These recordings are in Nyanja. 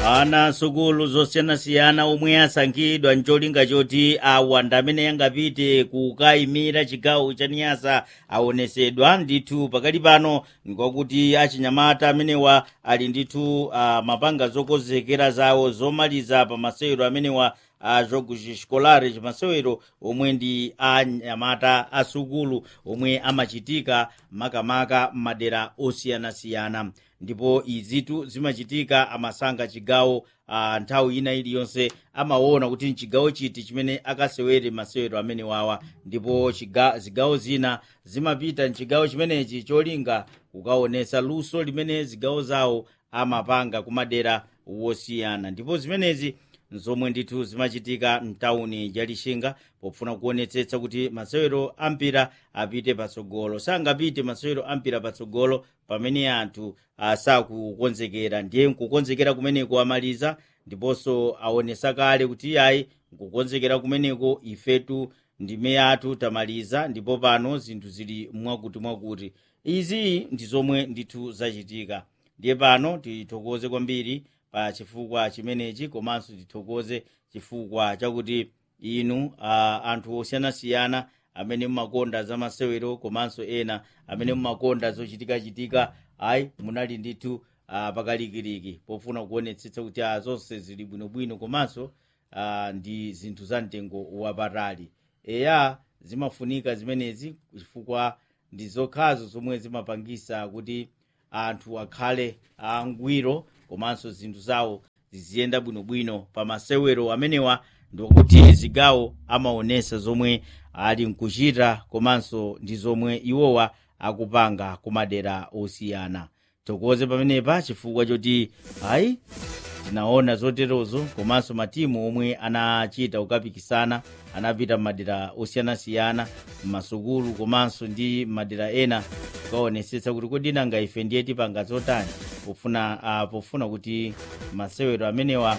ana sukulu zosiyanasiyana omwe asankhidwa ncholinga choti awa ndi amene angapite kukayimira chigawo cha niyasa aonesedwa ndithu pakali pano nkwakuti achinyamata amenewa ali ndithu uh, mapanga zokonzekera zawo zomaliza pa masewero amenewa a jogo escolar masewero omwe ndi anyamata asukulu omwe amachitika makamaka m'madera osiyanasiyana ndipo izitu zimachitika amasankha chigawo uh, nthawi ina iliyonse amaona kuti nchigawo chiti chimene akasewere masewero amene wawa ndipo chiga, zigawo zina zimapita mchigawo chimenechi cholinga kukaonesa luso limene zigawo zawo amapanga kumadera wosiyana ndipo zimenezi nzomwe ndithu zimachitika mtawuni ya lixinga pofuna kuonetsetsa kuti masewero ampira apite patsogolo sangapite masewero ampira patsogolo pamene anthu sakukonzekera ndiye nkukonzekera kumeneko amaliza ndiponso aonesa kale kuti ayi nkukonzekera kumeneko ifetu ndime yathu tamaliza ndipo pano zinthu zili mwakuti mwakuti izi ndi zomwe ndithu zachitika ndiye pano tithokoze kwambiri pa chifukwa chimenechi komanso tithokoze chifukwa chakuti inu uh, anthu osiyanasiyana amene mumakonda za masewero komanso ena amene mumakonda zochitikachitika ayi munali ndithu uh, pakalikiliki pofuna kuonetsetsa kuti uh, zonse zili bwinobwino komanso uh, ndi zinthu za mtengo wapatali eya zimafunika zimenezi chifukwa ndi zokhazo zomwe zimapangisa kuti anthu akhale angwiro komanso zinthu zawo ziziyenda bwinobwino pa masewero amenewa ndikuti zigawo amaonesa zomwe ali mkuchita komanso ndi zomwe iwowa akupanga kumadera osiyana tokoze pamenepa chifukwa choti ayi tinaona zoterozo komanso matimu omwe anachita kukapikisana anapita m'madera osiyanasiyana m'masukulu komanso ndi m'madera ena kukaonesetsa kuti kodi nanga ife ndiye tipanga zotani pofuna uh, pofuna kuti masewero amenewa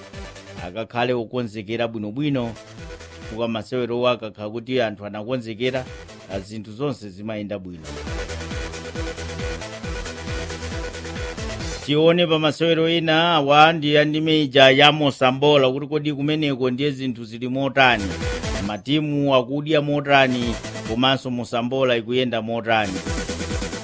akakhale okonzekera bwinobwino chifukwa masewerowo akakhala kuti anthu anakonzekera zinthu zonse zimayenda bwino tione pa masewero ena awa ndi andimija ya mosambola kuti kodi kumeneko ndiye zinthu zili motani matimu akudya motani komanso mosambola ikuyenda motani